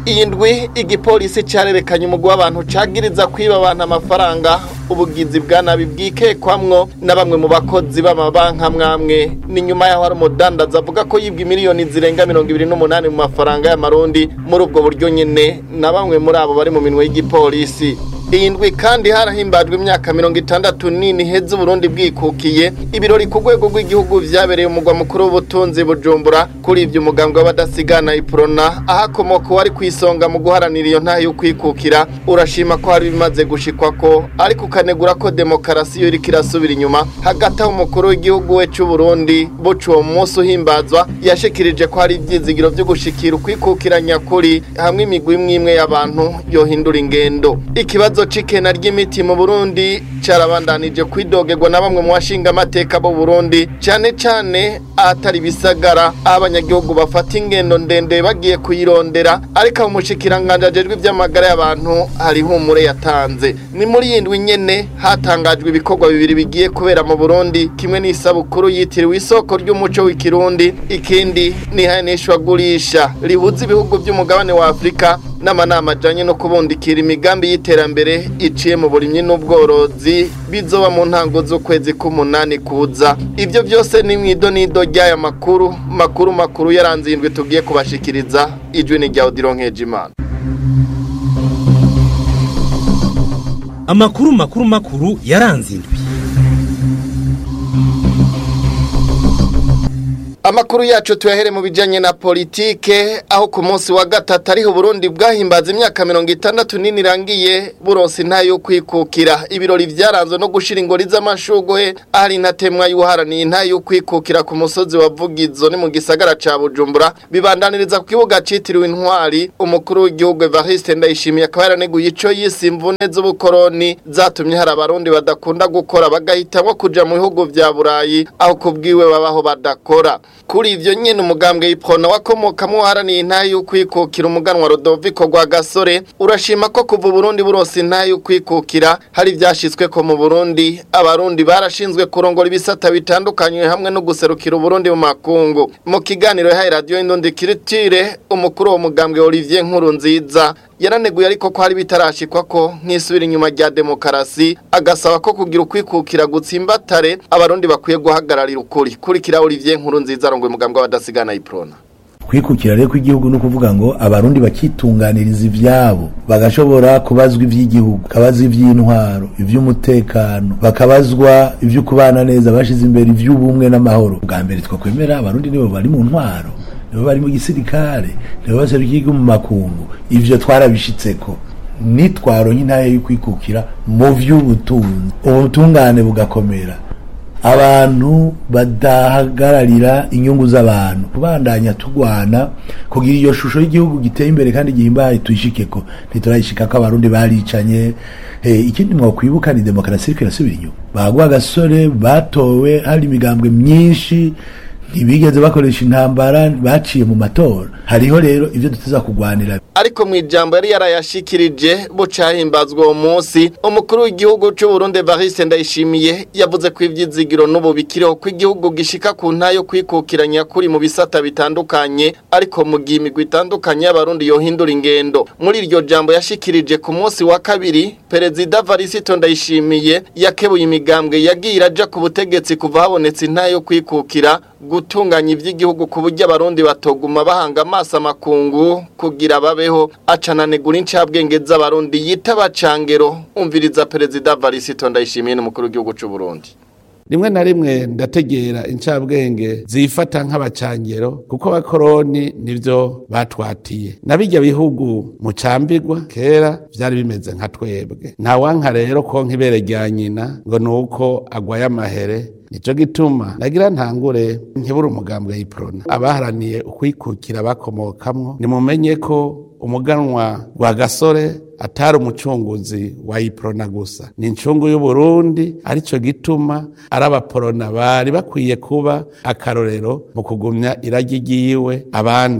iyi ndwi igipolisi cyarerekanye umugwi w'abantu cagiriza kwiba abantu amafaranga ubugizi bwa nabi bwikekwamwo na bamwe mu bakozi b'amabanka mwamwe ni nyuma yaho hari umudandaza avuga ko yibwa miliyoni zirenga mirongo ibiri n'umunani mu mafaranga y'amarundi muri ubwo buryo nyene na bamwe muri abo bari mu minwe y'igipolisi iyi ndwi kandi harahimbajwe imyaka mirongo itandatu nini heza uburundi bwikukiye ibirori ku rwego rw'igihugu vyabereye umugwa mukuru w'ubutunzi bujumbura kuri ivyo umugambwe w'abadasigana iprona ahakomoka wari kwisonga mu guharanira iyo ntayo kwikukira urashima ko hari bimaze gushikwako ariko ukanegura ko demokarasi yo iriko irasubira inyuma hagati aho umukuru w'igihugu we c'uburundi buca uwo munsi uhimbazwa yashikirije ko hari ivyizigiro vyo gushikira ukwikukira nyakuri hamwe imigwi imwe imwe y'abantu yohindura ingendo ikibazo c'ikena ry'imiti mu burundi carabandanije kwidogerwa na bamwe mu bashinga amateka bo burundi cane cane ahatari bisagara aho abanyagihugu bafata ingendo ndende bagiye kuyirondera ariko mu mushikiranganje ajejwe ivy'amagara y'abantu hari humure yatanze ni muri iyi ndwi nyene hatangajwe ibikorwa bibiri bigiye kubera mu burundi kimwe n'isabukuru yitiriwe isoko ry'umuco w'ikirundi ikindi ni ihanishwagurisha rihuza ibihugu by'umugabane wa afurika n'amanama ajanye no kubundikira imigambi y'iterambere iciye mu burimyi n'ubworozi bizoba mu ntango z'ukwezi k'umunani kuza ivyo vyose ni mwido nido ry'aya makuru makuru makuru yaranze indwi tugiye kubashikiriza ijwi ni rya Odilo Nkejimana amakuru makuru makuru yaranze indwi Amakuru yacu tuyahere mu bijanye na politike aho ku munsi wa gatatu ariho Burundi bwahimbaza imyaka mirongo itandatu nini irangiye buronse ntayo kwikukira ibirori vyaranzwe no gushira ingori z'amashugwe ahari intatemwa y'uharaniye ntayo kwikukira ku musozi wa Vugizo ni mu gisagara ca Bujumbura bibandaniriza ku kibuga citiriwe intwari umukuru w'igihugu Evariste Ndayishimiye akaba yaraneguye ico yise imvune z'ubukoroni zatumye hari abarundi badakunda gukora bagahitamwo kuja mu bihugu vya Burayi aho kubwiwe babaho badakora kuri ivyo nyene umugambwe iprona wakomokamwo haraniye intayo y'ukwikukira umuganwa Rodoviko rwa Gasore urashima ko kuva Burundi buronse intayo y'ukwikukira hari vyashitswe ko mu Burundi abarundi barashinzwe kurongora ibisata bitandukanye hamwe no guserukira Burundi mu makungu mu kiganiro yahaye radio Indundi Kiritire umukuru wo mugambwe Olivier Nkuru nziza yaraneguye ariko ko hari bitarashikwa ko nk'isubira inyuma rya demokarasi agasaba ko kugira ukwikukira gutsimbatare abarundi bakwiye guhagararira ukuri kurikira Olivier Nkuru nziza arongoye umugambwe w'abadasigana iprona kwikukira rero kw'igihugu no kuvuga ngo abarundi bakitunganiriza ivyabo bagashobora kubazwa ivy'igihugu bakabazwa ivy'intwaro ivy'umutekano bakabazwa ivyo kubana neza bashize imbere ivy'ubumwe n'amahoro bwa mbere twakwemera abarundi nibo bari mu ntwaro nibo bari mu gisirikare nibo baserukiye mu makungu ivyo twarabishitseko nitwaronye intaye yo kwikukira mu vy'ubutunzi ubutungane bugakomera abantu badahagararira inyungu z'abantu kubandanya tugwana kugira iyo shusho y'igihugu giteye imbere kandi gihimbaye tuyishikeko ntiturayishika ko abarundi baricanye hey, ikindi mwakwibuka ni demokarasi iriko irasubira inyuma bagwa agasore batowe hari imigambwe myinshi ntibigeze bakoresha intambara baciye mu matora hariho rero ivyo duteza kugwanira ariko mu ijambo yari yarayashikirije bucahimbazwa uwo munsi umukuru w'igihugu c'u Burundi Evariste Ndayishimiye yavuze ko ivyizigiro n'ubu bikiriho ko igihugu gishika ku ntayo kwikukiranya kuri mu bisata bitandukanye ariko mu gihe imigwi itandukanye y'abarundi yohindura ingendo muri iryo jambo yashikirije ku munsi wa kabiri perezida Varisito Ndayishimiye yakebuye imigambwe yagiye iraja ku butegetsi kuva habonetse intayo kwikukira gutunganya ivy'igihugu ku buryo abarundi batoguma bahanga amaso amakungu kugira babeho acananegura incabwenge z'abarundi yita bacangero umviriza perezida Varisito Ndayishimiye n'umukuru w'igihugu c'u Burundi rimwe na rimwe ndategera incabwenge zifata nk'abacangero kuko abakoroni nivyo batwatiye na bijya bihugu mucambirwa kera vyari bimeze nka twebwe nta wanka rero konka ibere rya nyina ngo nuko agwaye amahere nico gituma nagira ntangure nkibura umugambwe y'iprona abaharaniye ukwikukira bakomokamwo nimumenye ko umuganwa wa gasore atari umucunguzi wa iprona gusa ni incungu y'uburundi arico gituma ari abaporona bari bakwiye kuba akarorero mu kugumya iragi ryiwe abandi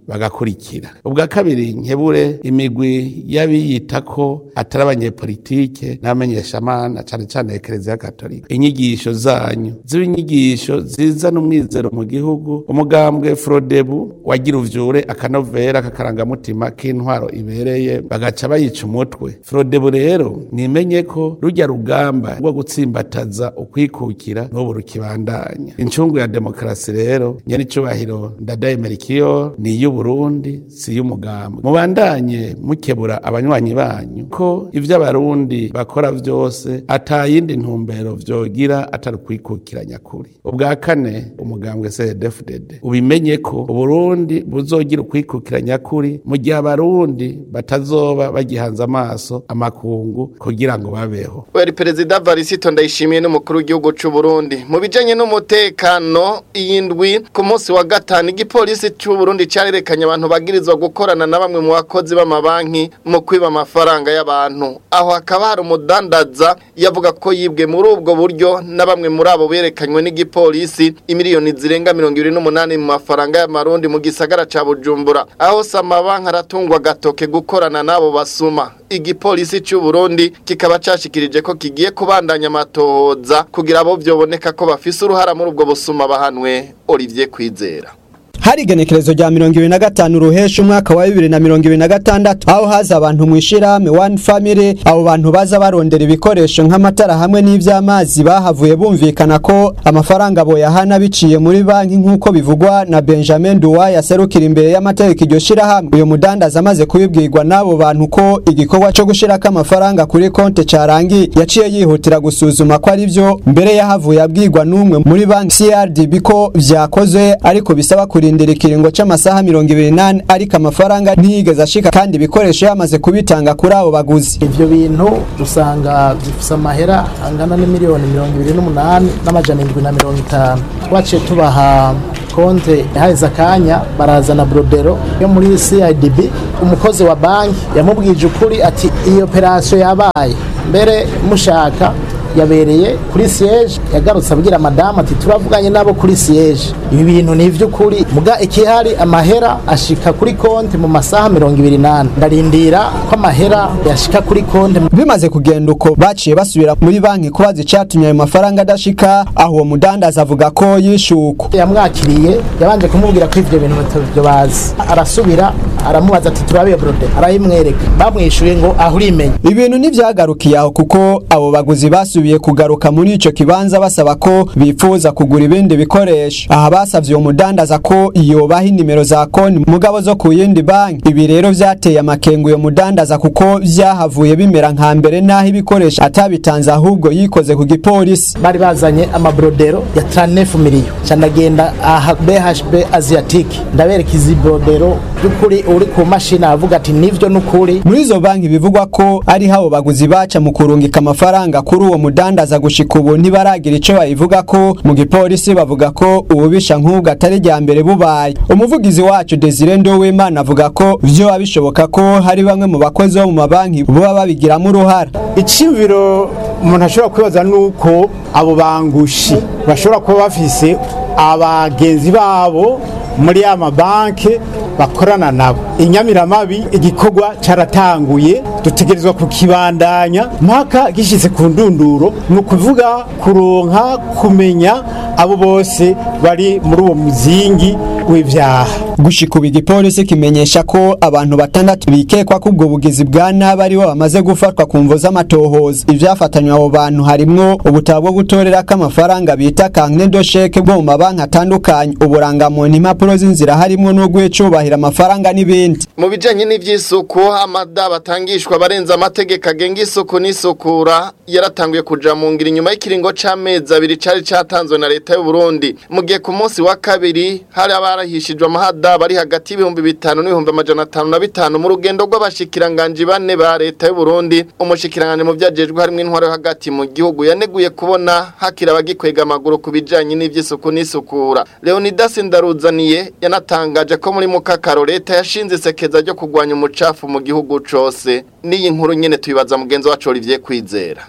bagakurikira ubwa kabiri nkebure imigwi y'abiyita ko atari abanyepolitike n'abamenyeshamana cane cane ekereziya katolika inyigisho zanyu ziba inyigisho zizana umwizero mu gihugu umugambwe frodebu wagira uvyure akanovera kakarangamutima k'intwaro ibereye bagaca bayica umutwe frodebu rero nimenye ko rujya rugamba rwo gutsimbataza ukwikukira n'ubu rukibandanya incungu ya demokarasi rero nyene icubahiro ndadaye merikiyo ni iy'uburundi si iy'umugambwe mubandanye mukebura abanywanyi banyu ko ivyo abarundi bakora vyose ata yindi ntumbero vyogira atari ukwikukira nyakuri ubwa kane umugambwe cdfdd ubimenye ko uburundi buzogira ukwikukira nyakuri mu gihe abarundi batazoba bagihanze amaso amakungu kugira ngo babeho wari perezida varisito ndayishimiye n'umukuru w'igihugu c'u Burundi mu bijanye n'umutekano iyindwi ku munsi wa gatanu igipolisi c'u Burundi carerekanye abantu bagirizwa gukorana na bamwe mu bakozi b'amabanki mu kwiba amafaranga y'abantu aho hakaba hari umudandaza yavuga ko yibwe muri ubwo buryo na bamwe muri abo berekanywe n'igipolisi imiliyoni zirenga mirongo ibiri n'umunani mu mafaranga y'amarundi mu gisagara ca Bujumbura aho samabanki aratungwa gatoke gukorana n'abo basuma igipolisi c'u Burundi kikaba cashikirije ko kigiye kubandanya amatohoza kugira abo vyoboneka ko bafise uruhara muri ubwo busuma bahanwe Olivier Kwizera hari igenekerezo rya mirongo ibiri na gatanu ruhesha umwaka wa bibiri na mirongo ibiri na gatandatu aho haza abantu mu ishirahamwe one family abo bantu baza barondera ibikoresho nk'amatara hamwe n'ivy'amazi bahavuye bumvikana ko amafaranga boyahana biciye muri banki nk'uko bivugwa na benjamin duwa yaserukira imbere y'amategeko iryo shirahamwe uyu mudandaza amaze kubibwirwa n'abo bantu ko igikorwa co gushirako amafaranga kuri konte carangiye yaciye yihutira gusuzuma ko ari vyo mbere yahavuye abwirwa n'umwe muri banki crdb ko vyakozwe ariko bisaba kurinda kurindira ikiringo c'amasaha mirongo ibiri nane ariko amafaranga ntiyigeze ashika kandi ibikoresho yamaze kubitanga kuri abo baguzi ivyo bintu usanga bifise amahera angana n'imiliyoni mirongo ibiri n'umunani n'amajana indwi na mirongo itanu twaciye tubaha konte haheze akanya barazana brodero yo muri CIDB umukozi wa banki yamubwije ukuri ati iyo operasiyo yabaye mbere mushaka yabereye kuri siège yagarutse abwira madamu ati turavuganye nabo kuri siège ibi bintu ni ivy'ukuri muga ikihari amahera ashika kuri konti mu masaha mirongo ibiri nane ndarindira ko amahera yashika kuri konti bimaze kugenda uko baciye basubira muri banki kubaza icatumye ayo mafaranga adashika aho uwo mudandaza avuga ko yishuko yamwakiriye yabanje kumubwira ko ivyo bintu batabyo bazi arasubira aramubaza ati turabiye brode arayimwereka bamwishuye ngo aho urimenya ibintu ntivyagarukiye aho kuko abo baguzi basubiye kugaruka muri ico kibanza basaba ko bifuza kugura ibindi bikoresho aha basavye uwo mudandaza ko yobaha inimero za konti mugabo zo ku yindi banki ibi rero vyateye amakengu uyo mudandaza kuko vyahavuye bimera nka mbere n'aho ibikoresho atabitanze ahubwo yikoze ku gipolisi bari bazanye amabrodero ya 39 miliyo canagenda aha BHB Asiatic ndabereka izi brodero by'ukuri uri ku mashini avuga ati nivyo n'ukuri muri izo banki bivugwa ko ari habo baguzi baca mu kurungika amafaranga kuri uwo mudandaza gushika ubu ntibaragira ico bayivuga ko mu gipolisi bavuga ko ububisha nk'ubwo atari rya mbere bubaye umuvugizi wacu Desire Ndowimana avuga ko vyo abishoboka ko hari bamwe mu bakozi bo mu mabanki boba babigiramo uruhara iciyumviro umuntu ashobora kwibaza nuko abo bangushi bashobora kuba bafise abagenzi babo muri ya mabanki bakorana nabo inyamiramabi igikorwa caratanguye dutegerezwa kukibandanya mpaka gishitse ku ndunduro ni ukuvuga kuronka kumenya abo bose bari muri uwo muzingi w'ivyaha gushika ubu igipolisi kimenyesha ko abantu batandatu bikekwa ko ubwo bugizi bwa nabi aribo bamaze gufatwa ku mvo z'amatohoza ivyafatanywe abo bantu harimwo ubutabo bwo gutorerako amafaranga bita kankne dosheke bwo mu mabanki atandukanye uburangamuntu impapuro z'inzira harimwo n'urw'icubahiro amafaranga n'ibindi mu bijanye n'ivy'isuku amada batangishwa barenza amategeko agenga isuku n'isukura yaratanguye kuja mu ngira inyuma y'ikiringo c'amezi abiri cari catanzwe na leta y'u Burundi mu gihe ku munsi wa kabiri hari abarahishijwe amahada bari hagati y'ibihumbi bitanu n'ibihumbi amajana atanu na bitanu mu rugendo rw'abashikiranganji bane ba leta y'u Burundi umushikiranganji mu vyajejwe harimwo intwaro yo hagati mu gihugu yaneguye kubona hakira abagikwega amaguru ku bijanye n'ivy'isuku n'isukura Leonidas Ndaruzaniye yanatangaje ko muri mukakaro leta yashinze isekeza ryo kurwanya umucafu mu gihugu cose n'iyi nkuru nyene tuyibaza mugenzi wacu Olivier Kwizera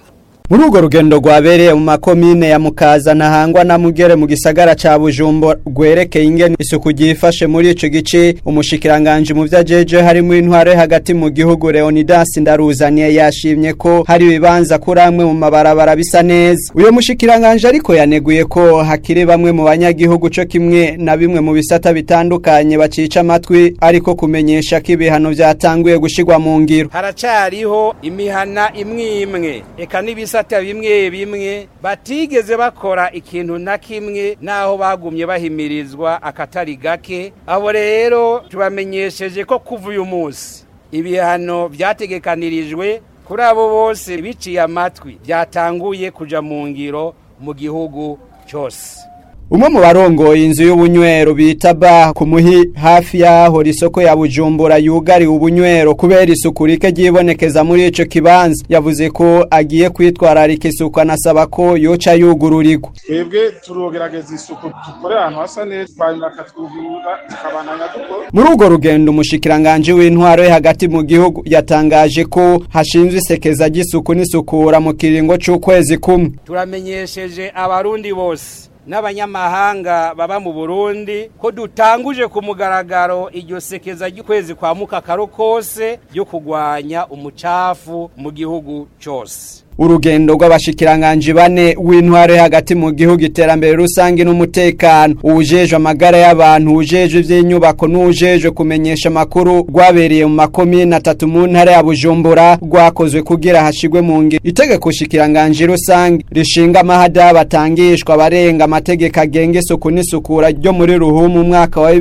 muri urwo rugendo rwabereye mu makomine ya mukaza ntahangwa na mugere mu gisagara ca bujumbo rwerekeye ingene isuku ryifashe muri ico gice umushikiranganje mu vyajeje harimo intwaro hagati mu gihugu Leonidas Ndaruzaniye yashimye ko hari ibibanza kuri amwe mu mabarabara bisa neza uyo mushikiranganje ariko yaneguye ko hakiri bamwe mu banyagihugu co kimwe na bimwe mu bisata bitandukanye bacica amatwi ariko kumenyesha ko ibihano vyatanguye gushigwa mu ngiro haracariho imihana imwe imwe eka n'ibisata bimwe bimwe batigeze bakora ikintu na kimwe naho bagumye bahimirizwa akatari gake abo rero tubamenyesheje ko kuva uyu munsi ibihano byategekanirijwe kuri abo bose biciye amatwi byatanguye kuja mu ngiro mu gihugu cyose umwe mu barongoye inzu y'ubunywero bita ba ku muhi hafi y'aho isoko ya bujumbura yugariwe ubunywero kubera isuku rike ryibonekeza muri ico kibanza yavuze ko agiye kwitwararika isuku anasaba ko yoca yugururirwa twebwe turogerageza isuku dukore ahantu hasa neza twanyuma akatwugurura tukabananya dukora muri urwo rugendo umushikiranganje w'intwaro yo hagati mu gihugu yatangaje ko hashinzwe isekeza ry'isuku n'isukura mu kiringo c'ukwezi kumwe turamenyesheje abarundi bose n'abanyamahanga baba mu Burundi ko dutanguje ku mugaragaro iryo sekeza ry'ukwezi kwa mukakaro kose ryo kugwanya umucafu mu gihugu cyose urugendo rw'abashikiranganje bane w'intware hagati mu gihugu iterambere rusange n'umutekano uwujejwe amagara y'abantu uwujejwe ivy'inyubako n'uwujejwe kumenyesha amakuru rwabereye mu makomine atatu mu ntara ya Bujumbura rwakozwe kugira hashigwe mu ngiro itegeko shikiranganje rusange rishinga amahada batangishwa abarenga amategeko agenga isuku n'isukura ryo muri ruhumu umwaka wa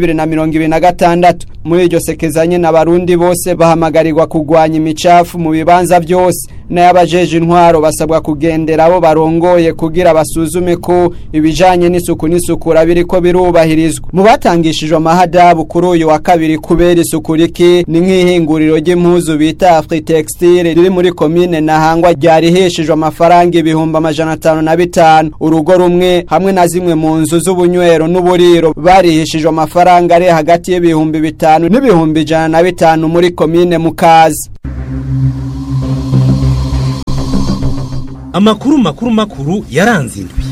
2026 muri iryo sekezanye n'abarundi bose bahamagarirwa kugwanya imicafu mu bibanza byose n'abajeje intwaro intwaro basabwa kugendera abo barongoye kugira basuzume ko ibijanye n'isuku n'isukura biriko birubahirizwa mu batangishijwe amahadabu kuri uyu wa kabiri kubera isuku riki ni nk'ihinguriro ry'impuzu bita Afritextile riri muri komine Nahangwa ryariheshejwe amafaranga ibihumbi amajana atanu na bitanu urugo rumwe hamwe na zimwe mu nzu z'ubunywero n'uburiro barihishijwe amafaranga ari hagati y'ibihumbi bitanu n'ibihumbi ijana na bitanu muri komine Mukazi amakuru makuru makuru yaranze indwi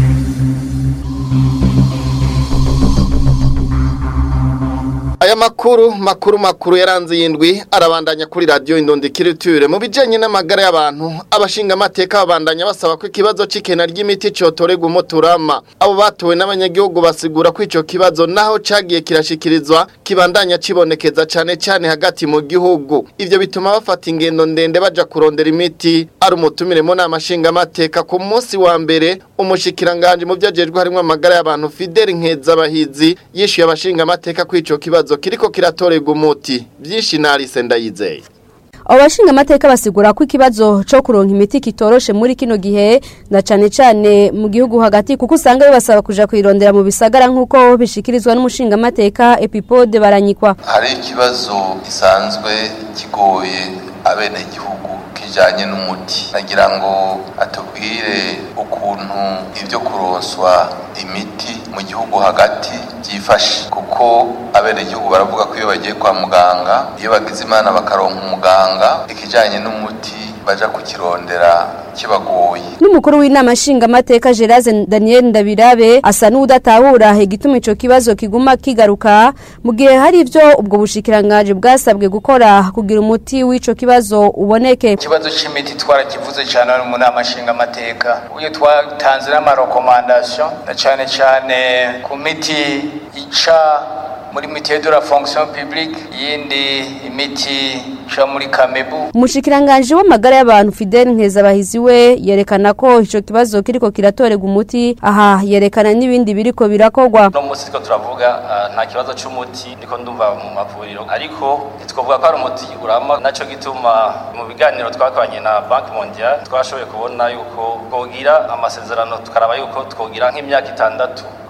aya makuru makuru makuru yaranze yindwi arabandanya kuri radio Indondi Kiriture mu bijanye n'amagara y'abantu abashinga amateka babandanya basaba ko ikibazo c'ikena ry'imiti cotorega umuturama abo batowe n'abanyagihugu basigura ko ico kibazo naho cagiye kirashikirizwa kibandanya cibonekeza cane cane hagati mu gihugu ivyo bituma bafata ingendo ndende baja kurondera imiti ari umutumire mu nama nshinga amateka ku munsi wa mbere umushikiranganje mu vyajejwe harimo amagara y'abantu Fidel Nkezabahizi yishuye abashinga amateka ko ico kibazo kiriko kiratorega umuti byinshi narise ndayizeye abo bashinga amateka basigura ko ikibazo cyo kuronka imiti kitoroshe muri kino gihe na cane cane mu gihugu hagati kuko usanga bibasaba kuja kwirondera mu bisagara nk'uko bishikirizwa n'umushinga amateka epipode baranyikwa hari ikibazo gisanzwe kigoye abenegihugu kijanye n'umuti nagira ngo atubwire ukuntu ibyo kuronswa imiti mu gihugu hagati byifashe kuko abenegihugu baravuga ko iyo bagiye kwa muganga iyo bagize imana bakaronka umuganga ikijanye n'umuti baja kukirondera kibagoye n'umukuru w'inama nshinga amateka Geraze Daniel Ndabirabe asa n'udatahura igituma ico kibazo kiguma kigaruka mu gihe hari ivyo ubwo bushikiranganje bwasabwe gukora kugira umuti w'ico kibazo uboneke ikibazo c'imiti twarakivuze cyane mu nama nshinga amateka uyu twatanze n'amarekomandation na cane cane ku miti ica muri mitiye de la fonction publique yindi imiti ica muri kamebu umushikiranganje w'amagara y'abantu Fidel Nkezabahizi we yerekana ko ico kibazo kiriko kiratorega umuti aha yerekana n'ibindi biriko birakogwa no musi ko turavuga uh, nta kibazo c'umuti niko ndumva mu mavuriro ariko twavuga ko ari umuti urama naco gituma mu biganiro twakoranye na Bank Mondial twashoboye kubona yuko twogira amasezerano tukaraba yuko twogira nk'imyaka itandatu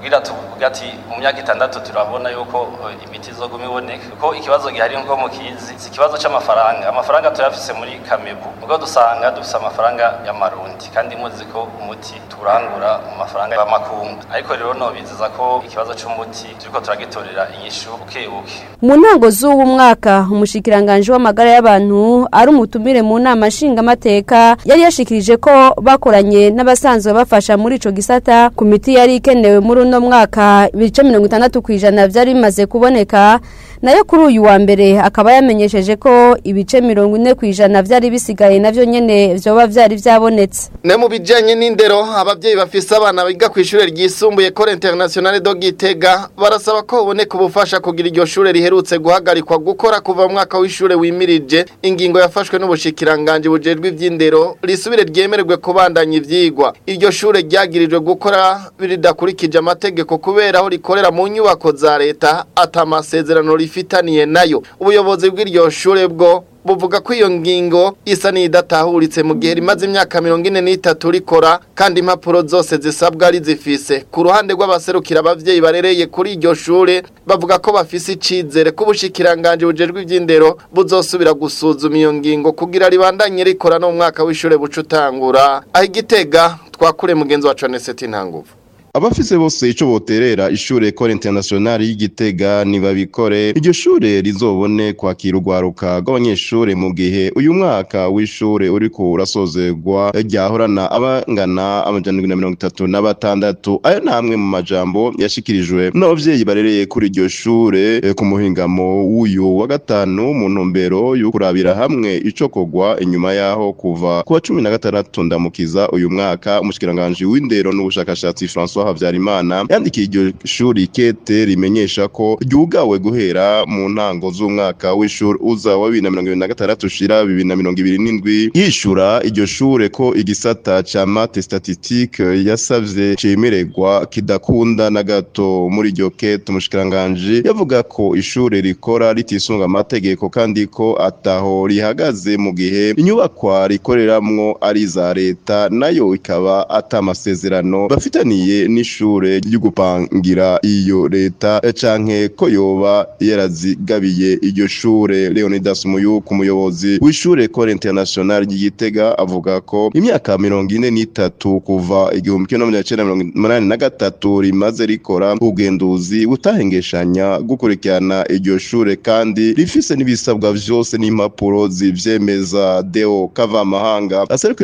kugira tuvuge ati mu myaka itandatu turabona yuko eh, imiti izoguma iboneka kuko ikibazo gihari nko mukizi si ikibazo c'amafaranga amafaranga turayafise muri kamebu ubwo dusanga dufise amafaranga y'amarundi kandi muzi ko umuti turangura mu mafaranga y'amakungu ariko rero nobizeza ko ikibazo c'umuti turiko turagitorera inyishu buke buke mu ntango z'uwo mwaka umushikiranganje w'amagara y'abantu ari umutumire mu nama nshingamateka yari yashikirije ko bakoranye n'abasanzwe bafasha muri ico gisata ku miti yari ikenewe muri uno mwaka ibice mirongo itandatu ku ijana vyari bimaze kuboneka nayo kuri uyu wa mbere akaba yamenyesheje ko ibice mirongo ine ku ijana vyari bisigaye navyo nyene vyoba vyari vyabonetse ne mu bijanye n'indero abavyeyi bafise abana biga ku ishure ryisumbuye Ecole Internationale do Gitega barasaba ko uboneka ubufasha kugira iryo shure riherutse guhagarikwa gukora kuva mu mwaka w'ishure wimirije ingingo yafashwe n'ubushikiranganje bujejwe ivy'indero risubire ryemererwe kubandanya ivyigwa iryo shure ryagirijwe gukora ridakurikije amategeko kubera aho rikorera mu nyubako za leta atamasezerano rifitaniye nayo ubuyobozi bw'iryo shure bwo buvuga ko iyo ngingo isa n'idatahuritse mu gihe rimaze imyaka mirongo ine n'itatu rikora kandi impapuro zose zisabwa ari zifise ku ruhande rw'abaserukira abavyeyi barereye kuri iryo shure bavuga ko bafise icizere ko ubushikiranganje bujejwe ivy'indero buzosubira gusuzuma iyo ngingo kugira ribandanye rikora no mu mwaka w'ishure buca utangura aho igitega twakure mugenzi wacu Aneseti Ntanguvu abafise bose ico boterera ishure Ecole Internationale y'Igitega nibabikore iryo shure rizobone kwakira urwaruka rw'abanyeshure mu gihe uyu mwaka w'ishure uriko urasozerwa ryahorana abangana amajana na mirongo itatu na batandatu ayo namwe mu majambo yashikirijwe n'abavyeyi barereye kuri iryo shure eh, ku muhingamo w'uyu wa gatanu mu ntumbero yo kurabira hamwe ico kogwa inyuma yaho kuva ku wa cumi na gatandatu ndamukiza uyu mwaka umushikiranganji w'indero n'ubushakashatsi François Havyarimana yandikiye iryo shuri kete rimenyesha ko ryugawe guhera mu ntango z'umwaka w'ishuri uza wa 2026 ushira 2027 yishura iryo shure ko igisata ca mate statistique yasavye cemererwa kidakunda na gato muri iryo kete umushikiranganje yavuga ko ishure rikora ritisunga amategeko kandi ko ataho rihagaze mu gihe inyubakwa rikoreramwo ari za leta nayo ikaba atamasezerano bafitaniye n'ishure ry'ugupangira iyo leta canke ko yoba yarazigabiye iryo shure Leonidas Muyuku umuyobozi w'ishure Ecole Internationale ry'Igitega avuga ko imyaka mirongo ine n'itatu kuva igihumbi kimwe n'amajana icenda mirongo umunani na gatatu rimaze rikora ubugenduzi butahengeshanya gukurikirana iryo shure kandi rifise n'ibisabwa vyose n'impapuro zivyemeza Deo Kavamahanga aserukiye